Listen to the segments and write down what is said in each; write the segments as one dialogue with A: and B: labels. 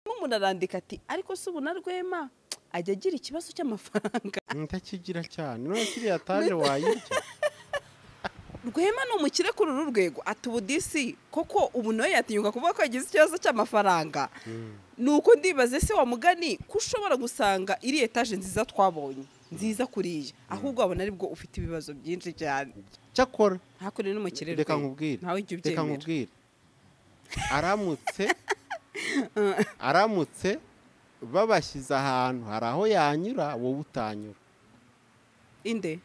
A: umuntu arandika ati ariko se ubu na rwema ajya agira ikibazo cy'amafaranga
B: ntakigira cyane none kiriya taje wayirya
A: rwema ni umukire kuri uru rwego ati ubu disi koko ubu nawe yatinyuka kuvuga ko yagize ikibazo cy'amafaranga ni uko ndibaze se wa mugani ko ushobora gusanga iri etaje nziza twabonye nziza kuriya ahubwo wabona aribwo ufite ibibazo byinshi cyane
B: cyakora
A: hakurya ni umukire
B: reka
A: Rwema.
B: nkubwire
A: ntawe ujya
B: reka
A: ubyemera
B: nkubwire aramutse aramutse babashyize ahantu hari aho yanyura wowe utanyura
A: inde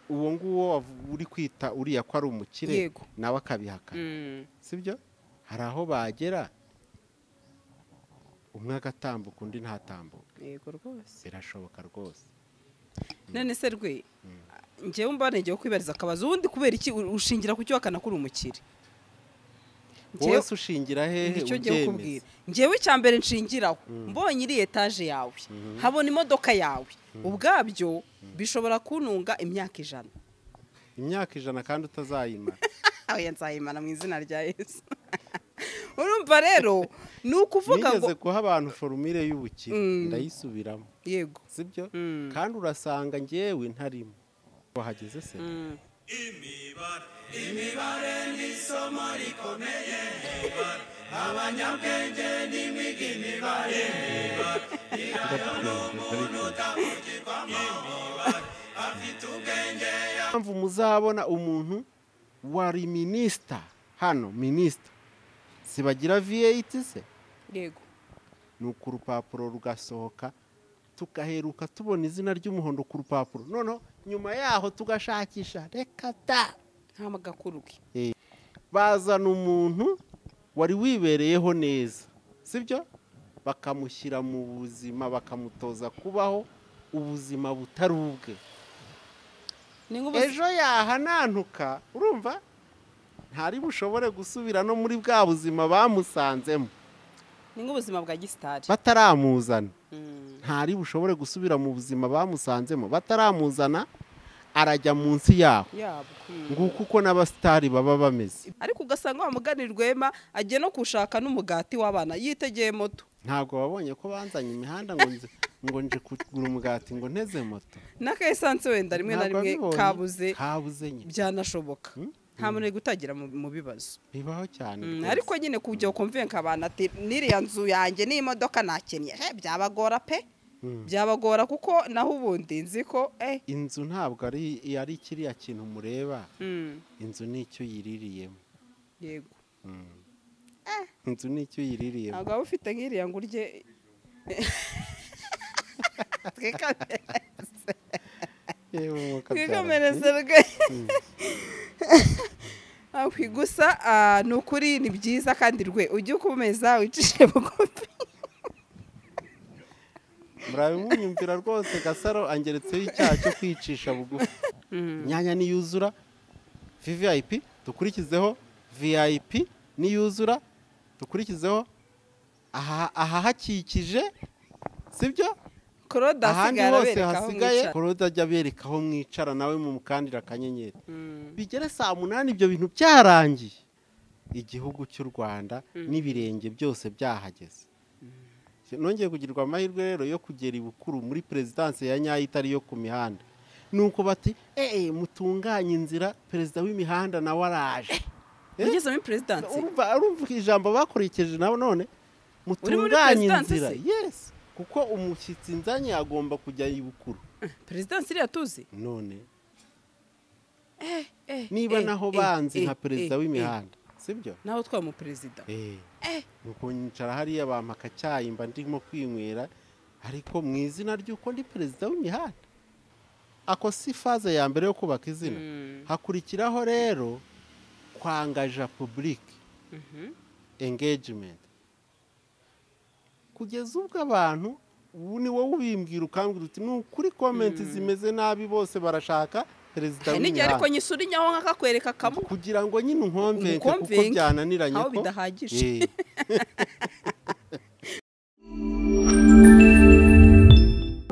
B: uwo nguwo wavu- uri kwita uriya ko ari umukire
A: Yego.
B: nawe akabihakana
A: Mm.
B: sibyo hari aho bagera umwe agatambuka undi ntatambuka
A: yego rwose
B: birashoboka rwose
A: none se rwe njyewe mba ntegewe kwibariza akabazo ubundi kubera iki u- ushingira ku cyo wakana kuri umukire
B: wowe se ushingira hehe
A: nicyo ngiye
B: ubyemeza
A: kukubwira njyewe icya mbere nshingiraho mbonye iri etaje yawe habona imodoka yawe ubwabyo bishobora kuntunga imyaka ijana
B: imyaka ijana kandi utazayimara
A: oya nzayimana mu izina rya yesu urumva rero ni ukuvuga ngo
B: nigeze guha abantu forumire y'ubukire
A: Mm.
B: ndayisubiramo
A: yego
B: sibyo
A: Mm.
B: kandi urasanga njyewe ntarimo wahageze se
A: Mm.
B: mpamvu muzabona umuntu wari minisita hano minisita sibagira v8 se
A: yego
B: ni uko urupapuro rugasohoka tugaheruka tubona izina ry'umuhondo ku rupapuro noneho nyuma yaho tugashakisha reka da
A: nta magakuru ke
B: bazana umuntu wari wibereyeho neza sibyo bakamushyira mu buzima bakamutoza kubaho ubuzima butari ubwe
A: ni nk'ubu
B: ejo yahanantuka urumva ntari bushobore gusubira no muri bwa buzima bamusanzemo
A: ni nk'ubuzima bwa gisitari
B: bataramuzana
A: Mm.
B: ntari bushobore gusubira mu buzima bamusanzemo bataramuzana arajya munsi yaho
A: yabwo Mm.
B: nguko uko n'abasitari baba bameze
A: ariko ugasanga wamugani rwema agiye no kushaka n'umugati w'abana yitegeye moto
B: ntabwo wabonye ko banzanye imihanda ngo nze ngo nje kugura umugati ngo nteze moto
A: n'akayesansi wenda rimwe na
B: Ntabwo
A: rimwe
B: wabibonye?
A: kabuze
B: kabuze nyine
A: byanashoboka
B: Mm.
A: nta muntu uri gutangira mu mu bibazo
B: bibaho cyane
A: Mm,
B: rwose.
A: ariko nyine kujya ukumvenka abantu ati n'iriya nzu yanjye n'imodoka nakennye Eh, byabagora pe
B: Mm.
A: byabagora kuko naho ubundi nzi ko eh
B: inzu ntabwo ari ari kiriya kintu mureba
A: Mm,
B: inzu ni icyo uyiririyemo
A: yego
B: Mm. inzu ni icyo uyiririyemo
A: ntabwo waba ufite nk'iriya ngo urye twikame
B: yewe umwuka
A: twikomereze rwe ahwi gusa ah, ni ukuri ni byiza kandi rwe ujye ukomeza wicishe bugufi
B: murabimunyumvira rwose gasaro angeretseho icyaha cyo kwicisha bugufi inyanya niyuzura vvip dukurikizeho vip niyuzura dukurikizeho aha- ahahakikije sibyo
A: claude
B: ahandi
A: asigaye
B: hose
A: arabereka aho
B: hasigaye
A: mwicara
B: korode ajya abereka aho mwicara nawe mumukandira akanyenyeri
A: Mm,
B: bigere saa munani ibyo bintu byarangiye igihugu cy'u rwanda
A: Mm.
B: n'ibirenge byose byahageze nongeye kugirirwa amahirwe rero yo kugera ibukuru muri perezidanse ya nyayo itari iyo ku mihanda ni uko bati eee mutunganye inzira perezida w'imihanda nawe araje Eh?
A: ugeze muri perezidansi
B: urumva urumva ijambo bakoresheje nawe none
A: muri
B: mutunganye
A: perezidanse
B: inzira
A: se?
B: yesi kuko umushyitsi nzanye agomba kujya ibukuru
A: perezidansi iriya tuzi
B: none
A: Eh,
B: niba
A: eh,
B: naho
A: eh,
B: banzi
A: eh,
B: nka perezida
A: eh,
B: w'imihanda sibyo
A: eh. naho twamu perezida
B: nuko nyicara hariya bampaka icyayi mba ndimo kwinywera ariko mu izina ry'uko ndi perezida w'imihanda ako si faze ya mbere yo kubaka izina
A: Mm,
B: hakurikiraho rero kwangaja publike
A: mhm.
B: engagement kugeza ubwo abantu ubu ni wowe ubimbwira ukambwira uti ni ukuri komenti zimeze nabi bose barashaka perezida
A: hari n'igihe ariko
B: w'imihanda
A: nyisura inyaho nk'akakwereka kamwe
B: kugira ngo nyine unkomvenke kuko
A: Unkomvenke.
B: byananiranye
A: aho
B: ko
A: bidahagije
B: Eh.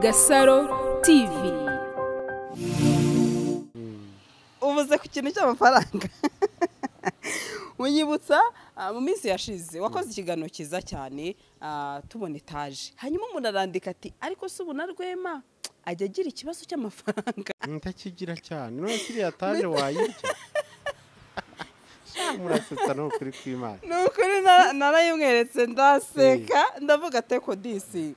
C: Gasaro TV.
A: ubuze ku kintu cy'amafaranga unyibutsa ah, mu minsi yashize wakoze ikiganiro cyiza cyane ah, tubona etaje hanyuma umuntu arandika ati ariko se ubu na rwema ajya agira ikibazo cy'amafaranga
B: ndakigira cyane none kiriya taje wayirya Sha, murasetsa ni ukuri kw'imana
A: ni ukuri na- narayimweretse ndaseka ndavuga teko disi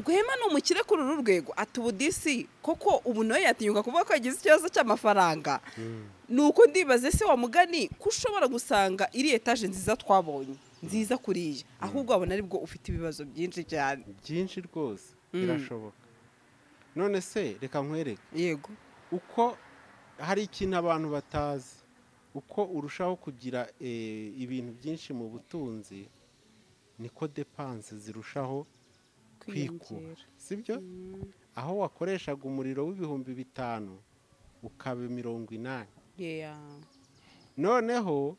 A: rwema ni umukire kuri uru rwego ati ubu disi koko ubu nawe yatinyuka kuvuga ko yagize ikibazo cy'amafaranga ni uko ndibaze se wa mugani ko ushobora gusanga iri etaje nziza twabonye nziza kuriya ahubwo wabona ari bwo ufite ibibazo byinshi cyane
B: byinshi rwose
A: Mm.
B: birashoboka none se reka nkwereke
A: yego
B: uko hari ikintu abantu batazi uko urushaho kugira eh, ibintu byinshi mu butunzi niko depanse zirushaho kwikuba sibyo aho wakoreshaga umuriro w'ibihumbi bitanu ukaba mirongo inani
A: yeya
B: noneho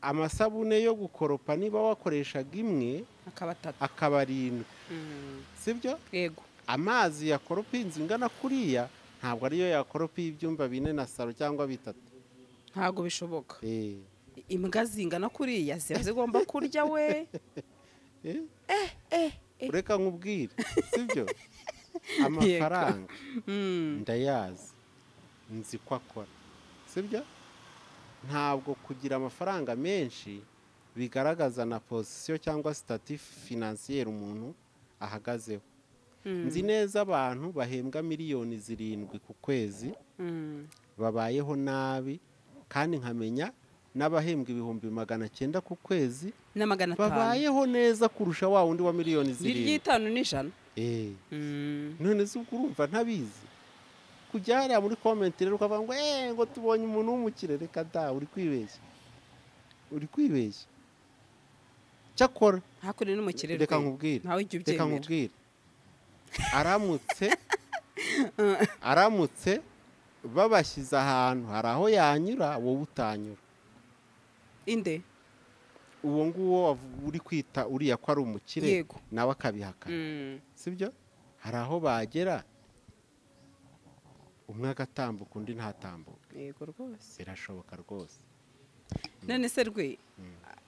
B: amasabune yo gukoropa niba wakoreshaga imwe
A: akaba atatu
B: akaba arindwi
A: Mm,
B: sibyo
A: yego
B: amazi yakoropa inzu ingana kuriya ntabwo ariyo yakoropa ibyumba bine na saro cyangwa bitatu
A: ntabwo bishoboka
B: Eh.
A: imbwa zingana kuriya ziba zigomba kurya we
B: Eh? ureka nkubwire sibyo amafaranga
A: Mm.
B: ndayazi nzi ko akora sibyo ntabwo kugira amafaranga menshi bigaragaza na posisiyo cyangwa sitati finansiyeri umuntu ahagazeho
A: Mm.
B: nzi neza abantu bahembwa miliyoni zirindwi ku kwezi
A: Mm.
B: babayeho nabi kandi nkamenya n'abahembwa ibihumbi magana cyenda ku kwezi
A: na magana atanu
B: babayeho neza kurusha wa wundi wa miliyoni zirindwi
A: n'iry'itanu n'ijana
B: Eh.
A: Mm.
B: none se ubwo urumva ntabizi kujya hariya muri komenti rero ukavuga ngo eee ngo tubonye umuntu w'umukire reka da uri kwibeshya uri kwibeshya cyakora
A: hakurya n'umukire
B: reka
A: rwe.
B: nkubwire
A: ntawe ujya
B: reka
A: ubyemera
B: nkubwire aramutse aramutse babashyize ahantu hari aho yanyura wowe utanyura
A: inde
B: uwo nguwo wavu- uri kwita uriya ko ari umukire
A: Yego.
B: nawe akabihakana
A: Mm.
B: sibyo hari aho bagera umwe agatambuka undi ntatambuke
A: yego rwose
B: birashoboka rwose
A: none se rwe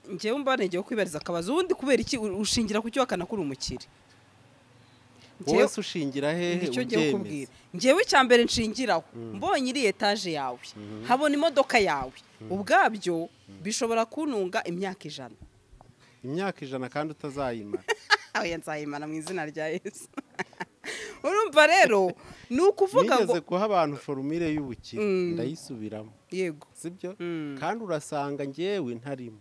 A: njyewe mba ntegewe kwibariza akabazo ubundi kubera iki u- ushingira ku cyo wakana kuri umukire
B: wowe
A: Njyewe-
B: se ushingira hehe
A: nicyo ngiye
B: ubyemeza
A: kukubwira njyewe icya mbere nshingiraho mbonye iri etaje yawe habona imodoka yawe ubwabyo bishobora kuntunga imyaka ijana
B: imyaka ijana kandi utazayimara
A: oya nzayimana mu izina rya yesu urumva rero ni ukuvuga ngo
B: nigeze guha abantu forumire y'ubukire
A: Mm.
B: ndayisubiramo
A: yego
B: sibyo
A: Mm.
B: kandi urasanga ngewe ntarimo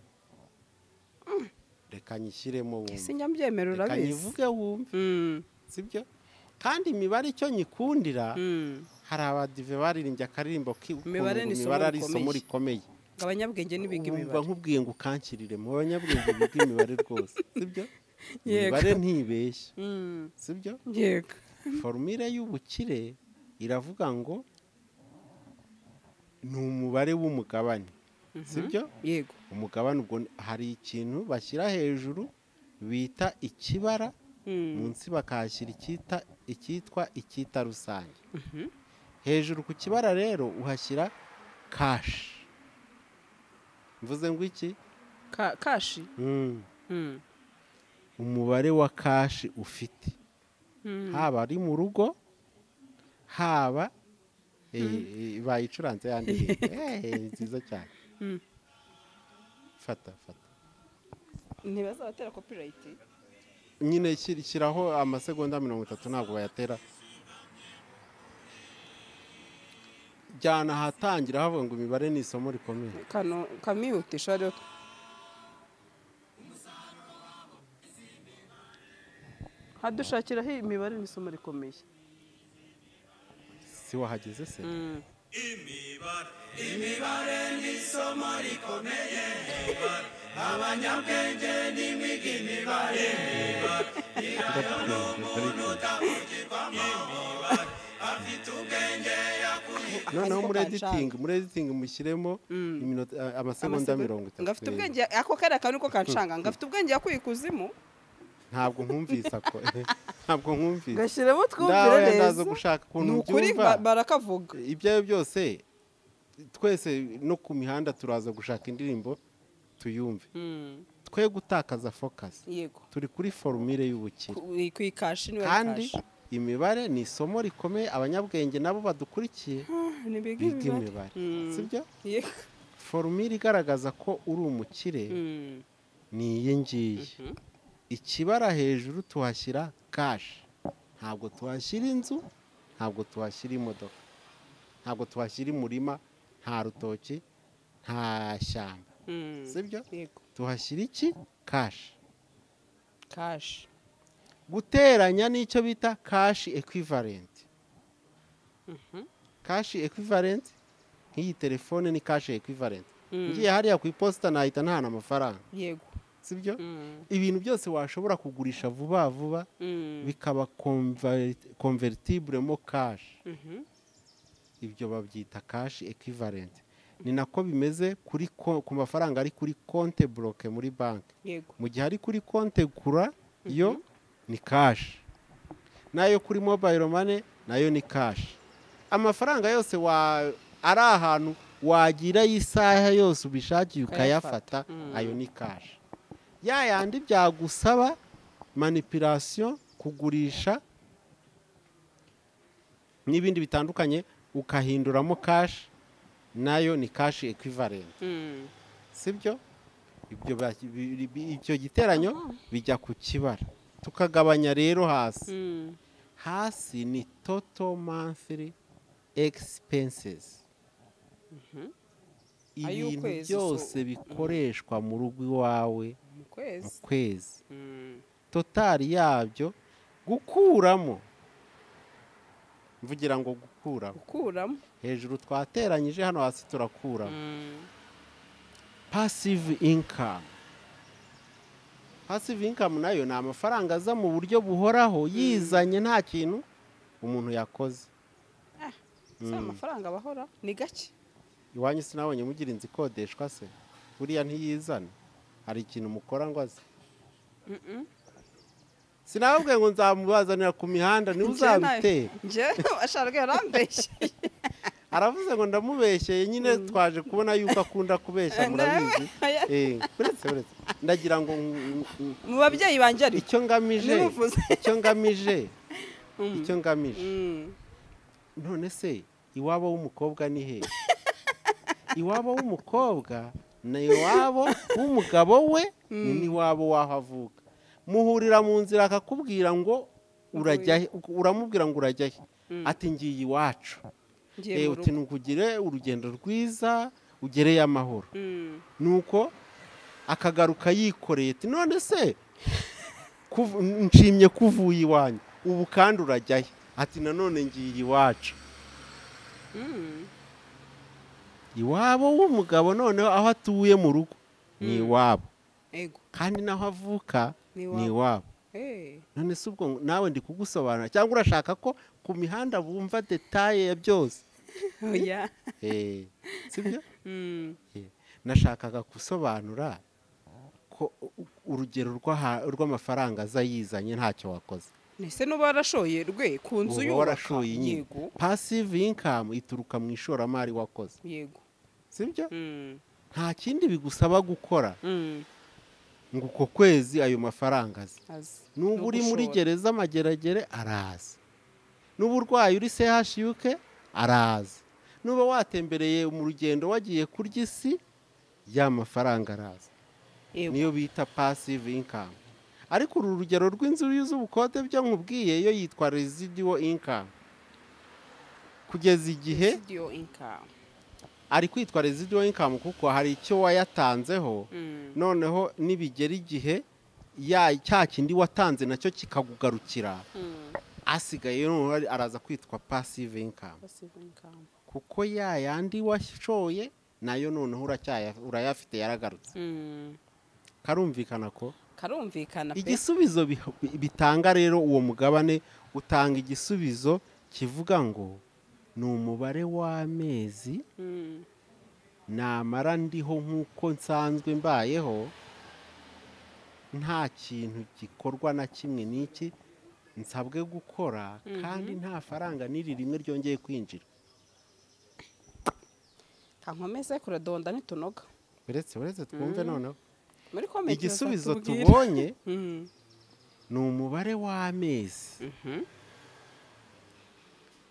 B: reka nyishyiremo
A: ese
B: wumve
A: nyambyemera
B: reka
A: urabizi
B: nyivuge wumve
A: Mm,
B: sibyo kandi imibare icyo nyikundira
A: mm.
B: hari abadive baririnze akaririmbo k'ukuntu
A: Imibare ni isomo
B: imibare ari
A: rikomeye.
B: isomo rikomeye
A: ngo abanyabwenge ntibiga
B: Ubu mba
A: imibare
B: nkubwiye ngo ukankirire mu banyabwenge biga imibare rwose sibyo
A: Yego.
B: imibare ntibeshya
A: Mm,
B: sibyo
A: yego
B: forumire y'ubukire iravuga ngo ni umubare w'umugabane sibyo
A: yego
B: umugabane ubwo ni- hari ikintu bashyira hejuru bita ikibara
A: Mm,
B: munsi bakahashyira icyita icyitwa icyita rusange hejuru ku kibara rero uhashyira kashi mvuze ngo iki
A: ka- kashi
B: Mm.
A: Mm,
B: umubare wa kashi ufite
A: mm.
B: haba ari mu rugo haba eh, eh, bayicuranze yandi ndirimbo. Eh, nziza cyane
A: Mm.
B: fata fata
A: ntibazabatera copyright
B: nyine shyira- shyiraho amasegonda mirongo itatu ntabwo bayatera jyana ahatangira havuga ngo imibare ni isomo rikomeye
A: kano kamihutisha rero hadushakiraho imibare n'isomo rikomeye
B: si wahageze se
A: Mm.
B: noneho muri
A: Akazi ko
B: editingi muri editingi mushyiremo iminota- a- amasegonda
A: Amasegonda-
B: mirongo itatu
A: ngafite
B: eh.
A: ubwenge ako kariya kantu ko kanshanga ngafite ubwenge yakuye ikuzimu
B: ntabwo nkumvise ako ntabwo nkumvise
A: gashyiremo twumvire
B: ndawe ndaza
A: neza
B: gushaka
A: ni
B: ukuntu
A: ukuri
B: mbyumva
A: ba- barakavuga
B: ibyo ari byo byose twese no ku mihanda turaza gushaka indirimbo tuyumve
A: Mm.
B: twe gutakaza fokasi
A: yego
B: turi kuri forumire y'ubukire
A: ku ikashi niwe
B: kandi
A: kashi.
B: imibare ni isomo rikomeye abanyabwenge nabo badukurikiye
A: Ah, ni biga
B: biga
A: imibare.
B: imibare
A: Mm.
B: sibyo
A: Yego.
B: forumire igaragaza ko uri umukire
A: Mm.
B: ni iyi ngiyi ikibara hejuru tuhashyira kashi ntabwo tuhashyira inzu ntabwo tuhashyira imodoka ntabwo tuhashyira umurima nta rutoki nta shyamba
A: Mm.
B: sibyo
A: yego
B: tuhashyira iki kashi
A: kashi
B: guteranya n'icyo bita kashi ekwivalenti
A: Mhm.
B: kashi ekwivalenti nk'iyi telefone ni kashi ekwivalenti
A: Mm.
B: ngiye hariya ku iposita nahita ntahana amafaranga
A: yego
B: sibyo
A: Mm.
B: ibintu byose washobora kugurisha vuba vuba
A: Mm.
B: bikaba convertible mo kashi
A: Mhm.
B: ibyo babyita kashi ekivalenti ni nako bimeze kuri ko- ku mafaranga ari kuri konte buroke muri banki
A: yego
B: mu gihe ari kuri konte gura yo ni kashi n'ayo kuri mobayiro mane nayo ni kashi amafaranga yose wa ari ahantu wagirayo isaha yose ubishakiye ukayafata
A: Mm.
B: ayo ni kashi ya yandi byagusaba manipirasiyo kugurisha n'ibindi bitandukanye ukahinduramo kashi nayo ni kashi ekivalenti
A: Mm.
B: sibyo ibyo ba- bi- bi- icyo giteranyo bijya ku kibara tukagabanya rero hasi
A: Mm.
B: hasi ni total monthly expenses ibintu
A: Ay'ukwezi, so-
B: byose bikoreshwa mu rugo iwawe
A: mu
B: mu
A: kwezi
B: kwezi
A: Mm.
B: totari yabyo gukuramo mvugira ngo gukuramo
A: gukuramo
B: hejuru twateranyije hano hasi turakuramo
A: Mm.
B: passive income passive income nayo ni amafaranga aza mu buryo buhoraho yizanye nta kintu umuntu yakoze
A: si amafaranga bahora ni gake
B: iwanyu sinabonye mugira inzu ikodeshwa se buriya ntiyizana hari ikintu mukora ngo aze
A: Mm-mm.
B: sinababwiye ngo nzamubazanira ku mihanda niwe
A: Njye nayo-
B: uzabitera
A: njye ashaka yarambeshye
B: aravuze ngo ndamubeshyeye nyine twaje kubona yuko akunda kubeshya murabizi Eh, uretse uretse ndagira ngo mm, mm,
A: mu babyeyi banjye ari
B: icyo ngamije
A: Ntimuvuze.
B: icyo ngamije
A: Mm.
B: icyo ngamije
A: Mm.
B: none se iwabo w'umukobwa ni he iwabo w'umukobwa ni iwabo w'umugabo we ni n'iwabo w'aho avuka muhurira mu nzira akakubwira ngo urajya he uramubwira ngo urajya he ati ngiye iwacu
A: ngiye
B: Eh,
A: mu
B: uti
A: rugo
B: ntugire urugendo rwiza ugereyo amahoro
A: Mm.
B: nuko akagaruka yikoreye ati none se kuv- nshimye kuvuye iwanyu ubu kandi urajya he ati nanone ngiye iwacu
A: Mm.
B: iwabo w'umugabo noneho aho atuye mu rugo ni iwabo
A: yego
B: kandi n'aho avuka
A: Ni
B: ni
A: iwabo.
B: iwabo
A: Eh.
B: none se ubwo ngo- nawe ndi kugusobanura cyangwa urashaka ko ku mihanda bumva detaye ya byose
A: oya
B: Eh, sibyo
A: Mm.
B: Eh, nashakaga gusobanura ko u- u- urugero rw'aha- rw'amafaranga aza yizanye ntacyo wakoze
A: ese n'uba warashoye rwe ku nzu
B: uba
A: yubaka
B: warashoye nyine
A: yego
B: passive income ituruka mu ishoramari wakoze
A: yego
B: sibyo
A: Mm.
B: nta kindi bigusaba gukora
A: Mm.
B: ngo uko kwezi ayo mafaranga aze
A: azi
B: n'ubu uri muri
A: N'ugushora.
B: gereza amageragere araza n'uba urwaye uri chuk araza n'uba watembereye mu rugendo wagiye kurya isi ya mafaranga araza
A: Yego.
B: niyo bita passive income ariko uru rugero rw'inzu z'ubukode byo nkubwiye yo yitwa residual income kugeza igihe
A: Residual income.
B: ari kwitwa residual income kuko hari icyo wayatanzeho
A: Mm.
B: noneho nibigera igihe ya cya kindi watanze nacyo kikakugarukira
A: Mm.
B: asigaye noneho ari- araza kwitwa passive income
A: Passive income.
B: kuko ya yandi washoye nayo noneho uracyaya- urayafite yaragarutse
A: Mm.
B: karumvikana ko
A: karumvikana pe.
B: igisubizo bi- bi- bitanga rero uwo mugabane utanga igisubizo kivuga ngo ni umubare w'amezi
A: Mm.
B: namara ndiho nk'uko nsanzwe mbayeho nta kintu gikorwa na kimwe n'iki nsabwe gukora kandi nta faranga n'iri rimwe ryongeye kwinjira
A: kankomeze kuradonda ntitunoga
B: uretse uretse twumve noneho
A: muri komenti
B: igisubizo
A: bazatubwira.
B: tubonye
A: Mm.
B: ni umubare w'amezi
A: Mhm.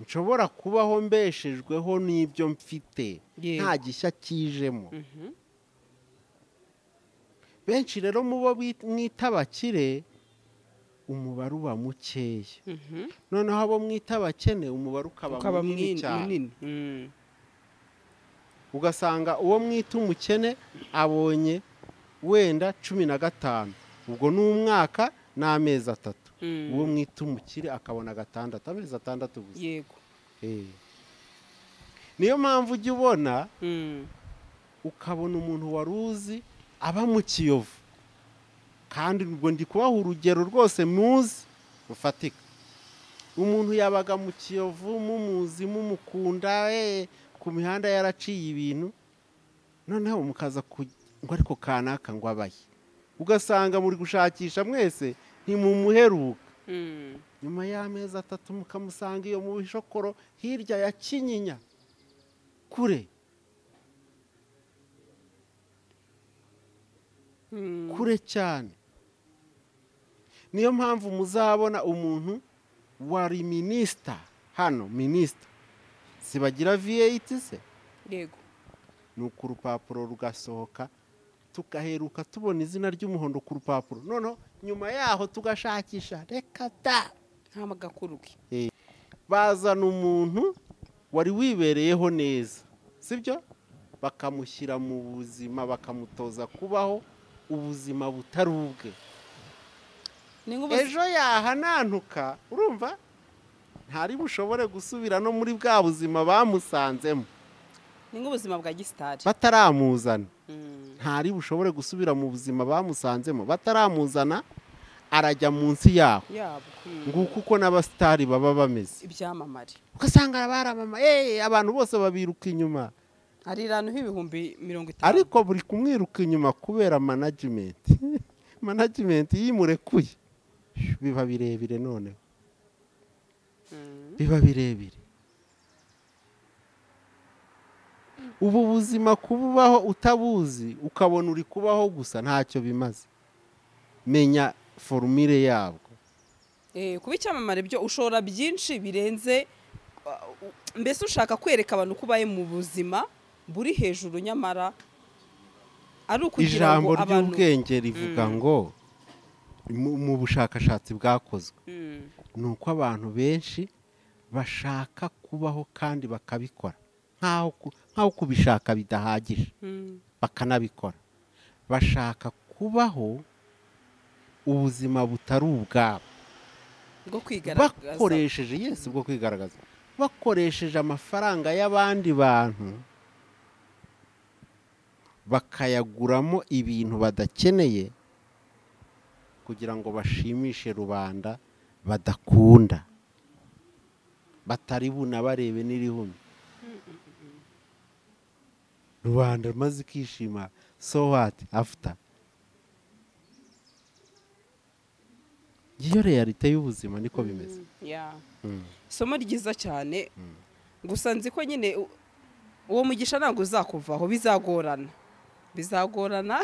B: nshobora kubaho mbeshejweho n'ibyo mfite
A: Yego.
B: nta gishya kijemo
A: Mhm.
B: benshi rero mu bo bit- mwita abakire umubare uba mukeya
A: Mhm.
B: noneho abo mwita abakene umubare ukaba
A: ukaba
B: munini
A: mwin-
B: cyane
A: munini Mm.
B: ugasanga uwo mwita umukene abonye wenda cumi na gatanu ubwo ni umwaka n'amezi atatu
A: Mm.
B: uwo mwita umukire akabona gatandatu amezi atandatu gusa
A: yego
B: Eh. niyo mpamvu ujya ubona
A: Mm.
B: ukabona umuntu wari uzi aba mu kiyovu kandi ubwo ndi kubaha urugero rwose muzi rufatika umuntu yabaga mu kiyovu mumuzi mumukunda eh, ku mihanda yaraciye ibintu noneho mukaza ku ngo ariko kanaka ngo abaye ugasanga muri gushakisha mwese ntimumuheruka
A: Mm.
B: nyuma y'amezi atatu mukamusanga iyo mu bishokoro hirya ya kinyinya kure
A: Mm.
B: kure cyane niyo mpamvu muzabona umuntu wari minisita hano minisita sibagira viyeyiti se
A: yego
B: nuko urupapuro rugasohoka tugaheruka tubona izina ry'umuhondo ku rupapuro noneho nyuma yaho tugashakisha reka da
A: ntamagakuruke
B: bazana umuntu wari wibereyeho neza sibyo bakamushyira mu buzima bakamutoza kubaho ubuzima butari ubwe
A: ni nk'ubu
B: ejo yahanantuka urumva ntari bushobore gusubira no muri bwa buzima bamusanzemo
A: ni nk'ubuzima bwa gisitari
B: bataramuzana
A: Mm.
B: ntari bushobore gusubira mu buzima bamusanzemo bataramuzana arajya munsi yaho
A: yabo Mm.
B: nguko uko n'abasitari baba bameze
A: ibyamamare
B: ugasanga arabaramama eee abantu bose babiruka inyuma
A: ariranaho ibihumbi mirongo itanu
B: ariko buri kumwiruka inyuma kubera manajimenti manajimenti iyo imurekuye biba birebire noneho
A: Mm.
B: biba birebire ubu buzima kububaho utabuzi ukabona uri kubaho gusa ntacyo bimaze menya forumire yabwo
A: Eh, kuba icyamamare byo ushobora byinshi birenze uh, u- mbese ushaka kwereka abantu ko ubaye mu buzima buri hejuru nyamara ari ukugira
B: ijambo
A: ngo abantu
B: ry'ubwenge rivuga ngo mu- mu bushakashatsi bwakozwe
A: Mm.
B: ni uko abantu benshi bashaka kubaho kandi bakabikora nk'aho ku- nk'aho kubishaka bidahagije
A: Mm.
B: bakanabikora bashaka kubaho ubuzima butari ubwabo
A: bwo kwigaragaza
B: bakoresheje yesi bwo kwigaragaza bakoresheje amafaranga y'abandi bantu bakayaguramo ibintu badakeneye kugira ngo bashimishe rubanda badakunda batari bunabarebe n'irihumye rubanda maze ikishima so what after iyo realite y'ubuzima niko bimeze
A: Yeah.
B: Mm.
A: isomo ryiza cyane gusa nzi ko nyine u- uwo mugisha ntabwo uzakuvaho bizagorana bizagorana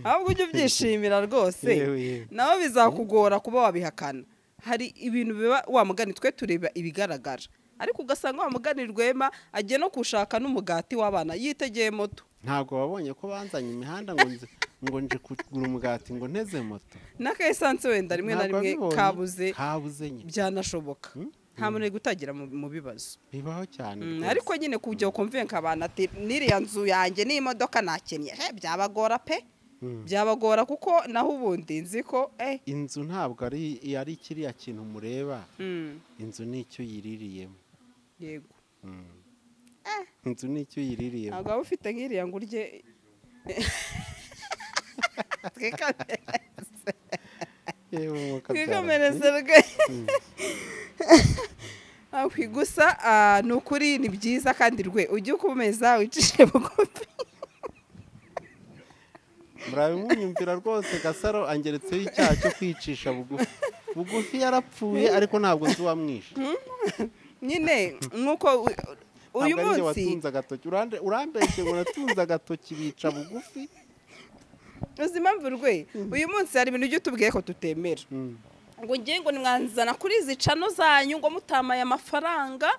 A: ahubwo ujye ubyishimira rwose
B: Yewe, yewe.
A: nawe bizakugora kuba wabihakana hari ibintu biba wa mugani twe tureba ibigaragara ariko ugasanga wa mugani rwema agiye no kushaka n'umugati w'abana yitegeye moto
B: ntabwo wabonye ko banzanye imihanda ngo nze ngo nje kugura umugati ngo nteze moto
A: n'akayesansi wenda rimwe na
B: Ntabwo
A: rimwe
B: wabibonye?
A: kabuze
B: kabuze nyine
A: byanashoboka nta muntu uri gutangira mu- mu bibazo
B: bibaho cyane
A: Mm,
B: rwose.
A: ariko nyine kujya ukumvenka abantu ati n'iriya nzu yanjye n'imodoka nakennye he byabagora pe
B: Mm.
A: byabagora kuko naho ubundi nzi ko eh
B: inzu ntabwo ari ari kiriya kintu mureba
A: mm,
B: inzu ni icyo uyiririyemo
A: yego
B: Mm. inzu ni icyo uyiririyemo
A: ntabwo waba ufite nk'iriya ngo urye Twikame-
B: yewe umwuka
A: twikomereze
B: byaragiye.
A: rwe Ah, kwi- gusa ah, ni ukuri ni byiza kandi rwe ujye ukomeza wicishe bugufi
B: murabimunyumvira rwose gasaro angeretseho icyaha cyo kwicisha bugufi bugufi yarapfuye ariko ntabwo nzi uwamwishe
A: nyine nk'uko uyu
B: ntabwo ari njye
A: munsi
B: watunze agatoki Urande- urambeshye ngo natunze agatoki bica bugufi
A: uzi impamvu rwe uyu munsi hari ibintu ujya utubwiye ko tutemera
B: Mm.
A: ngo ngiye ngo nimwanzana kuri izi cano zanyu ngo mutamaye amafaranga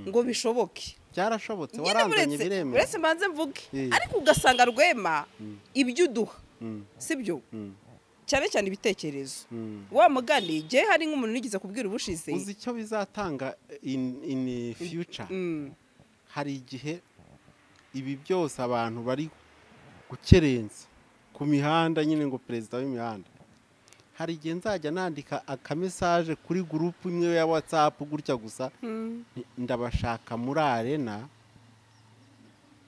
A: ngo bishoboke
B: byarashobotse
A: Nyine
B: waranzanye
A: uretse
B: biremewe
A: uretse mbanze mvuge
B: Eh.
A: ariko ugasanga rwema ibyo uduha
B: Mm,
A: sibyo
B: mm,
A: cyane cyane ibitekerezo
B: mm.
A: wa mugani njye hari nk'umuntu nigeze kubwira ubushize
B: uzi icyo bizatanga in in future
A: Mm.
B: hari igihe ibi byose abantu bari gukerensa ku mihanda nyine ngo perezida w'imihanda hari igihe nzajya nandika akamesaje kuri gurupu imwe ya watsapu gutya gusa
A: Mm.
B: nti, ndabashaka muri arena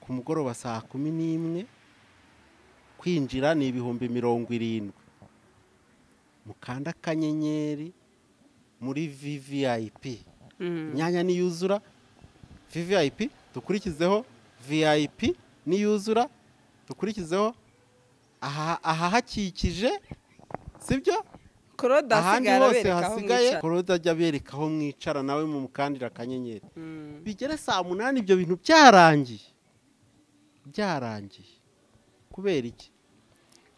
B: ku mugoroba saa kumi n'imwe kwinjira ni ibihumbi mirongo irindwi mukanda akanyenyeri muri vvip
A: Mm.
B: imyanya niyuzura vvip dukurikizeho vip niyuzura dukurikizeho aha ahahakikije sibyo
A: claude
B: ahandi
A: asigaye
B: hose
A: arabereka aho
B: hasigaye
A: mwicara
B: korode ajya abereka aho mwicara nawe mu mukandira akanyenyeri
A: Mm.
B: bigere saa munani ibyo bintu byarangiye byarangiye kubera iki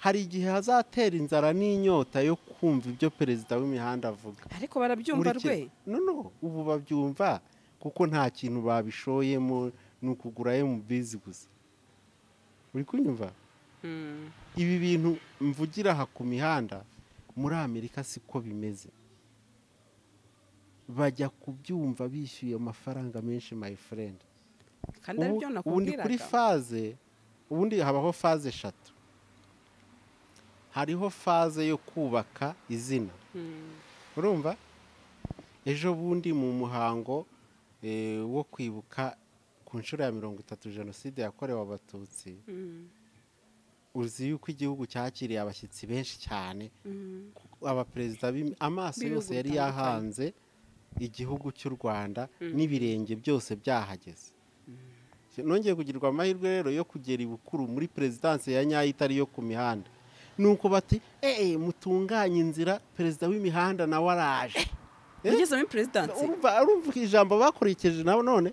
B: hari igihe hazatera inzara n'inyota yo kumva ibyo perezida w'imihanda avuga
A: ariko barabyumva rwe
B: Nkurikira. no no ubu babyumva kuko nta kintu babishoyemo ni ukugura bizi gusa uri kunyumva
A: Mm.
B: ibi bintu mvugira aha ku mihanda muri amerika siko bimeze bajya kubyumva bishyuye amafaranga menshi my friend
A: kandi aribyo
B: Ubu- ubu ndi kuri
A: nakubwiraga
B: faze ubundi habaho faze eshatu hariho faze yo kubaka izina
A: Mm.
B: urumva ejo bundi mu muhango eh, wo kwibuka ku nshuro ya mirongo itatu jenoside yakorewe abatutsi
A: Mm.
B: uzi yuko igihugu cyakiriye abashyitsi benshi cyane
A: Mm.
B: abaperezida b'imi- amaso
A: B'ibihugu
B: yose yari
A: bitandukanye.
B: yahanze igihugu cy'u rwanda n'ibirenge byose byahageze nongeye kugirirwa amahirwe rero yo kugera ibukuru muri perezidanse ya nyayo itari iyo ku mihanda ni uko bati eee mutunganye inzira perezida w'imihanda nawe araje Eh?
A: ugeze muri perezidansi
B: urumva urumva ijambo bakurikije nabo none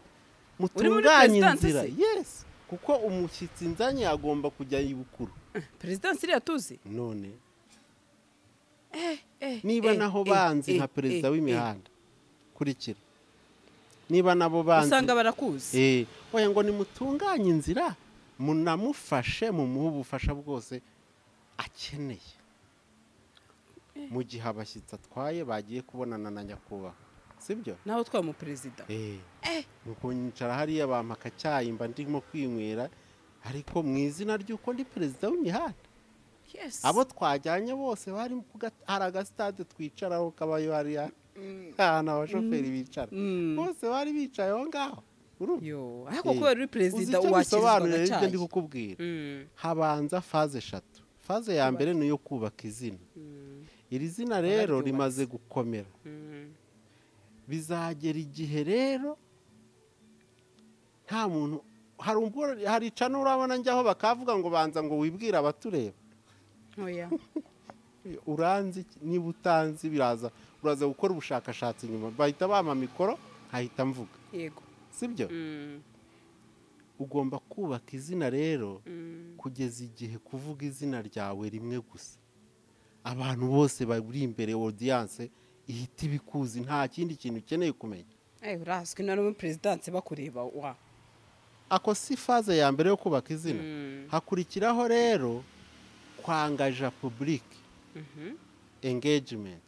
A: muri
B: mutunganye
A: perezidanse
B: inzira
A: se?
B: yes kuko umushyitsi nzanye agomba kujya ibukuru
A: perezidansi iriya tuzi
B: none
A: Eh,
B: niba
A: eh,
B: naho
A: eh,
B: banzi
A: eh,
B: nka perezida
A: eh,
B: w'imihanda kurikira niba nabo
A: eh.
B: banzi
A: usanga barakuzi
B: eh oya ngo nimutunganye inzira munamufashe mumuhe ubufasha bwose akeneye mu gihe abashyitsi atwaye bagiye kubonana na nyakubahwa sibyo
A: naho twaye umuperezida
B: Eh. Nuko nyicara hariya bampaka cyayimba ndimo kwinywera ariko mu izina ry'uko ndi perezida w'imihanda
A: Yes.
B: abo twajyanye bose bari mu gata- hari agasitade twicaraho kabayo hariya ahantu abashoferi bicara
A: Mm.
B: bose bari bicaye aho ngaho urumva
A: yo ariko
B: Eh.
A: kubera uri
B: uzi
A: perezida
B: icyo bisobanura
A: wakirizwaga
B: rero ibyo ndi
A: cyayi
B: kukubwira
A: Mm.
B: habanza faze eshatu faze ya mbere ni iyo kubaka izina
A: Mm.
B: iri zina rero
A: Bararyubatse.
B: rimaze gukomera
A: Mm.
B: bizagera igihe rero nta muntu hari ubwo hari icana urabona njyaho bakavuga ngo banza ngo wibwire abatureba
A: oya
B: uranzi iki? niba utanzi biraza uraza gukora ubushakashatsi nyuma bahita bampa mikoro nkahita mvuga
A: yego
B: sibyo
A: Mm.
B: ugomba kubaka izina rero
A: Mm.
B: kugeza igihe kuvuga izina ryawe rimwe gusa abantu bose bari imbere odiyanse ihita ibikuzi nta kindi kintu ukeneye kumenya
A: Eh, urazwi na muri perezidansi bakureba wa
B: ako si faze ya mbere yo kubaka izina
A: Mm.
B: hakurikiraho rero kwangaja public
A: Mhm.
B: engagement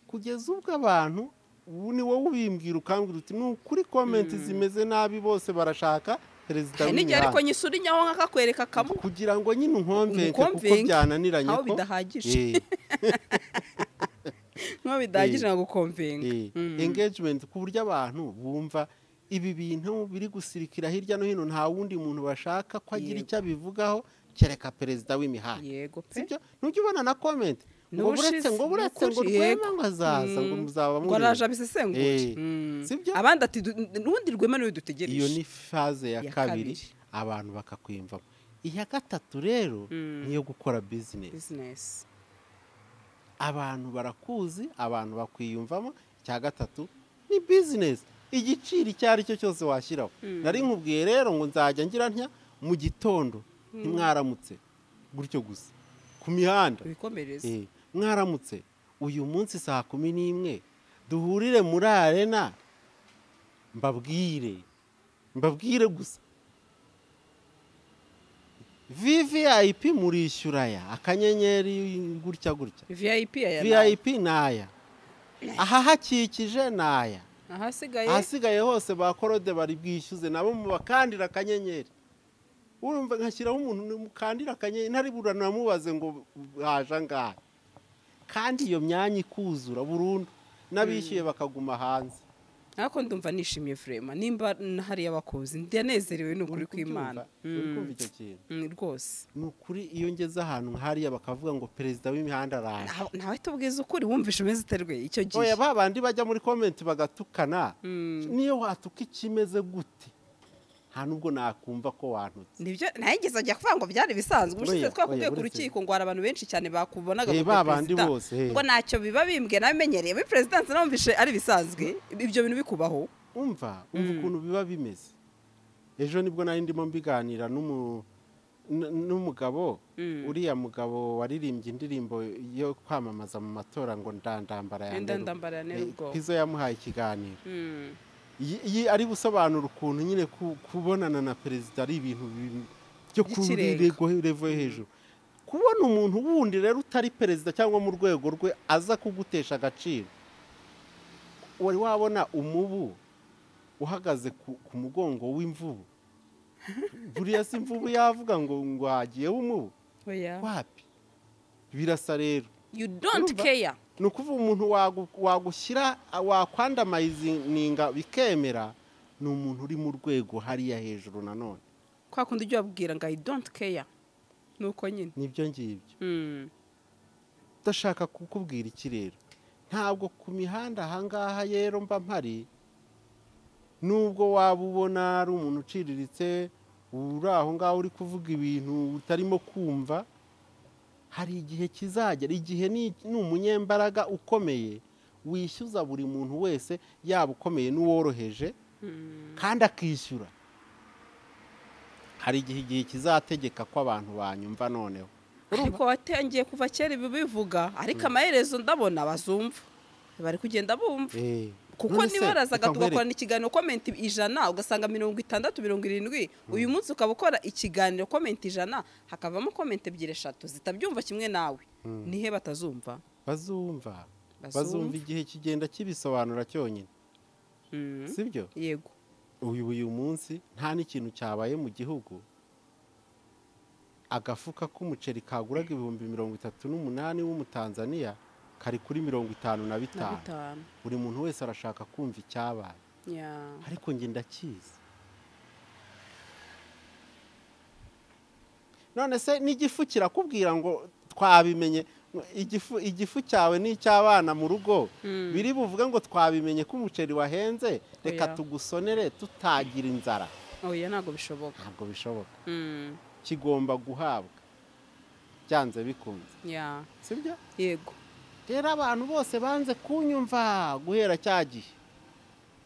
B: kugeza ubwo abantu ubu ni wowe ubimbwira ukambwira uti ni ukuri komenti zimeze nabi bose barashaka perezida
A: hari n'igihe ariko
B: w'imihanda
A: nyisura inyaho nk'akakwereka kamwe
B: kugira ngo nyine unkomvenke kuko
A: Unkomvenke,
B: byananiranye
A: aho
B: ko
A: bidahagije.
B: Eh,
A: nkaho bidahagije nagukomvenga
B: eh, engagement ku buryo abantu bumva ibi bintu biri gusirikira hirya no hino nta wundi muntu bashaka ko agira
A: Yego.
B: icyo abivugaho kereka perezida w'imihanda
A: yego pe
B: sibyo ntujya ubona na komenti ngo
A: N'ubushize,
B: buretse ngo buretse ngo
A: n'ukuri,
B: rwema
A: yego.
B: ngo azaza ngo muzaba
A: ngo araje
B: mureba
A: abisesengure
B: Eh,
A: Mm.
B: sibyo?
A: abandi ati "Du- n'ubundi rwema niwe
B: iyo
A: dutegereje
B: ni faze ya
A: Ya kabiri.
B: kabiri abantu bakakwiyumvamo iya gatatu rero
A: Mm.
B: niyo gukora bizinesi
A: bizinesi
B: abantu barakuzi abantu bakwiyumvamo icya gatatu ni bizinesi igiciro icyo ari cyo cyose washyiraho nari nkubwiye rero ngo nzajya ngira ntya mu gitondo ntimwaramutse gutyo gusa ku mihanda
A: ibikomereza
B: Eh, mwaramutse uyu munsi saa kumi n'imwe duhurire muri arena mbabwire mbabwire gusa vvip murishyura aya akanyenyeri gutya gutya
A: vip aya ni aya.
B: vvip ni aya ahahakikije ni aya
A: ahasigaye
B: ahasigaye hose ba korode bari bwishyuze nabo mubakandira akanyenyeri urumva nkashyiraho umuntu mukandira akanyenyeri ntari buranamubaze ngo haje angahe kandi iyo myanya ikuzura burundu n'abishyuye bakaguma hanze
A: ariko ndumva nishimye furema nimba hariya abakuzi ndanezerewe ni ukuri kw'imana
B: uri
A: Mm,
B: kumva icyo kintu
A: mm, rwose
B: ni ukuri iyo ngeze ahantu nk'ahariya bakavuga ngo perezida w'imihanda araje
A: Nta- ntawe tubwiza ukuri wumvishe umeze uterwe icyo gihe
B: oya ba bandi bajya muri komenti bagatukana
A: Mm.
B: niyo watuka ikimeze gute nta n'ubwo nakumva ko wantutse
A: nibyo nayigeze ajya kuvuga ngo byari bisanzwe ubushize
B: Oya,
A: twakubiye
B: oya,
A: ku
B: uretse-
A: rukiko ngo hari abantu benshi cyane bakubonaga
B: Eh,
A: ngo
B: ba
A: ni
B: bandi
A: perezida.
B: bose, eh.
A: ngo ntacyo biba bimbwiye nabimenyereye muri perezidansi namvishe ari bisanzwe ibyo bintu bikubaho
B: umva umva ukuntu biba bimeze ejo nibwo nari ndimo mbiganira n'umu- n- n'umugabo uriya mugabo waririmbye indirimbo yo kwamamaza mu matora ngo ndandambara ya
A: Enda
B: Nderu-
A: ndambara ya Nderu
B: Eh,
A: ubwo.
B: Pizzo yamuhaye ikiganiro
A: Mm.
B: Iyi- iyi ari gusobanura ukuntu nyine ku- kubonana na perezida ari ibintu bi- byo ku
A: By'ikirenga.
B: rwego revo yo hejuru kubona umuntu wundi rero utari perezida cyangwa mu rwego rwe aza kugutesha agaciro wari wabona umubu uhagaze ku, ku mugongo w'imvubu buriya si imvubu yavuga ngo ngo hagiyeho umubu
A: oya
B: wapi birasa rero
A: you don't
B: Urumva?
A: care
B: ni ukuvuga umuntu wagu- wagushyira wakwandamayizininga bikemera ni umuntu uri mu rwego hariya hejuru nanone
A: kwa kundi ujya wabwira ngo i don't care nuko nyine
B: nibyo ngibyo
A: Mm.
B: udashaka kukubwira iki rero ntabwo ku mihanda ahangaha rero mba mpari nubwo waba ubona ari umuntu uciriritse uri aho ngaho uri kuvuga ibintu utarimo kumva hari igihe kizagera igihe ni ni umunyembaraga ukomeye wishyuza buri muntu wese yaba ukomeye n'uworoheje kandi akishyura hari igihe igihe kizategeka ko abantu banyumva noneho
A: ariko watangiye kuva kera ibi bivuga ariko amaherezo ndabona bazumva bari kugenda bumva kuko niba warazaga tugakorana ikiganiro komenti ijana ugasanga mirongo itandatu mirongo irindwi uyu munsi ukaba ukora ikiganiro komenti ijana hakavamo komenti ebyiri eshatu zitabyumva kimwe nawe nihe batazumva
B: bazumva
A: Bazumva.
B: bazumva igihe kigenda kibisobanura cyonyine
A: Mm.
B: sibyo
A: yego
B: uyu uyu munsi nta n'ikintu cyabaye mu gihugu agafuka k'umuceri kaguraga ibihumbi mirongo itatu n'umunani w'umutanzaniya kari kuri mirongo itanu na
A: na
B: bitanu
A: bitanu
B: buri muntu wese arashaka kumva icyabaye
A: ya
B: ariko njye ndakizi none se n'igifu kirakubwira ngo twabimenye igifu igifu cyawe n'icy'abana mu rugo
A: Mm.
B: biri buvuge ngo twabimenye ko umuceri wahenze reka
A: Oya.
B: tugusonere tutagira inzara
A: oya ntabwo bishoboka
B: ntabwo bishoboka
A: Mm.
B: kigomba guhabwa byanze bikunze
A: ya
B: sibyo
A: yego
B: rero abantu bose banze kunyumva guhera cya gihe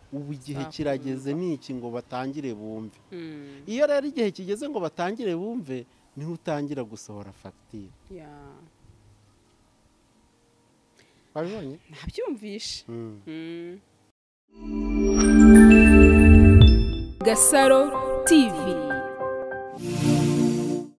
B: ubu igihe
A: Bakumva.
B: kirageze n'iki ngo batangire bumve
A: Mm.
B: iyo rero igihe kigeze ngo batangire bumve niho utangira gusohora fagitire
A: ya
B: wabibonye
A: ntabyumvishe
B: Mm.
A: Mm.
C: Gasaro TV